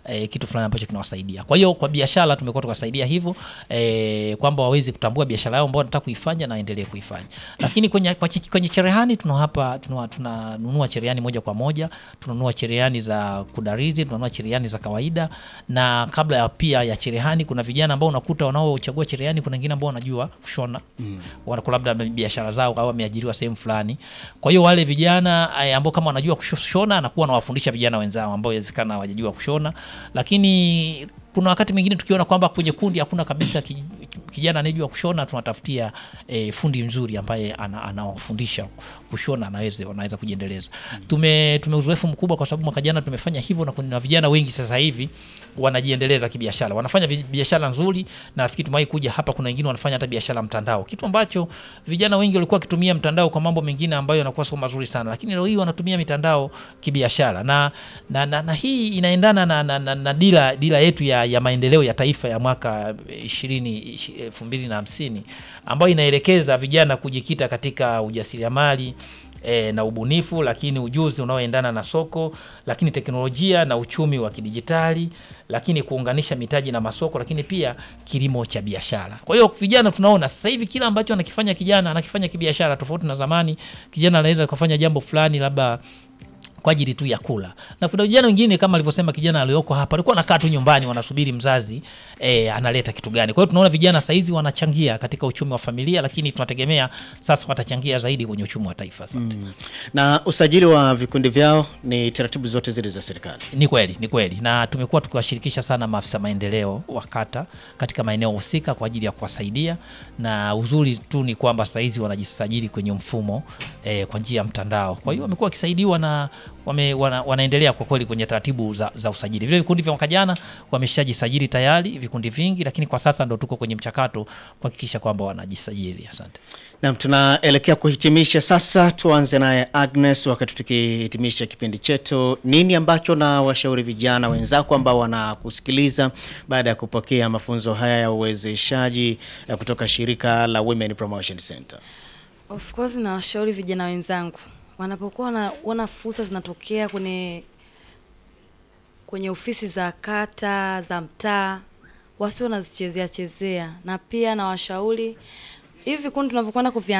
eh, kitu fulani ambacho kinawasaidia. Kwa hiyo kwa biashara tumekuwa tukasaidia hivyo eh, kwamba waweze kutambua biashara yao ambao wanataka kuifanya na endelee kuifanya. Lakini kwenye kwa chi- kwenye cherehani tuna hapa tuna- tunanunua cherehani moja kwa moja, tunanunua cherehani za kudarizi, tunanunua cherehani za kawaida na kabla ya pia ya cherehani kuna vijana ambao unakuta wanaochagua cherehani, kuna wengine ambao wanajua kushona mm. wanakuwa labda biashara zao au wameajiriwa sehemu fulani. Kwa hiyo wale vijana eh, ambao kama wanajua kushona, anakuwa anawafundisha vijana wenzao ambao inawezekana hawajajua kushona, lakini kuna wakati mwingine tukiona kwamba kwenye kundi hakuna kabisa ki- kijana anayejua kushona, tunatafutia e, fundi mzuri ambaye ana- anawafundisha kushona, anaweza wanaweza kujiendeleza. Tume tume uzoefu mkubwa kwa sababu mwaka jana tumefanya hivyo, na kuna vijana wengi sasa hivi wanajiendeleza kibiashara, wanafanya vi- biashara nzuri, na nafikiri tumewahi kuja hapa, kuna wengine wanafanya hata biashara mtandao, kitu ambacho vijana wengi walikuwa wakitumia mtandao kwa mambo mengine ambayo yanakuwa sio mazuri sana, lakini leo hii wanatumia mitandao kibiashara na, na, na, na hii inaendana na, na, na, na dira, dira yetu ya, ya maendeleo ya taifa ya mwaka ishirini elfu mbili na hamsini ambayo inaelekeza vijana kujikita katika ujasiriamali e, na ubunifu, lakini ujuzi unaoendana na soko, lakini teknolojia na uchumi wa kidijitali, lakini kuunganisha mitaji na masoko, lakini pia kilimo cha biashara. Kwa hiyo vijana tunaona sasa hivi kila ambacho anakifanya kijana anakifanya kibiashara, tofauti na zamani. Kijana anaweza kufanya jambo fulani labda kwa ajili tu ya kula. Na kuna vijana wengine kama alivyosema kijana aliyoko hapa, alikuwa anakaa tu nyumbani, wanasubiri mzazi e, analeta kitu gani. Kwa hiyo tunaona vijana saizi wanachangia katika uchumi wa familia, lakini tunategemea sasa watachangia zaidi kwenye uchumi wa taifa. Asante. Na usajili wa vikundi vyao ni taratibu zote zile za serikali. Ni kweli, ni kweli, na tumekuwa tukiwashirikisha sana maafisa maendeleo wa kata katika maeneo husika kwa ajili ya kuwasaidia, na uzuri tu ni kwamba sasa hizi wanajisajili kwenye mfumo eh, kwa njia ya mtandao. Kwa hiyo wamekuwa wakisaidiwa na wame, wana, wanaendelea kwa kweli kwenye taratibu za, za usajili. Vile vikundi vya mwaka jana wameshajisajili tayari vikundi vingi, lakini kwa sasa ndo tuko kwenye mchakato kuhakikisha kwamba wanajisajili. Asante. Naam, tunaelekea kuhitimisha sasa. Tuanze naye Agnes, wakati tukihitimisha kipindi chetu, nini ambacho na washauri vijana wenzako ambao wanakusikiliza baada ya kupokea mafunzo haya ya uwezeshaji eh, kutoka shirika la Women Promotion Center? Of course na washauri vijana wenzangu wanapokuwa wanaona fursa zinatokea kwenye kwenye ofisi za kata za mtaa, wasio wanazichezea chezea, na pia na washauri hivi vikundi tunavyokwenda kuvia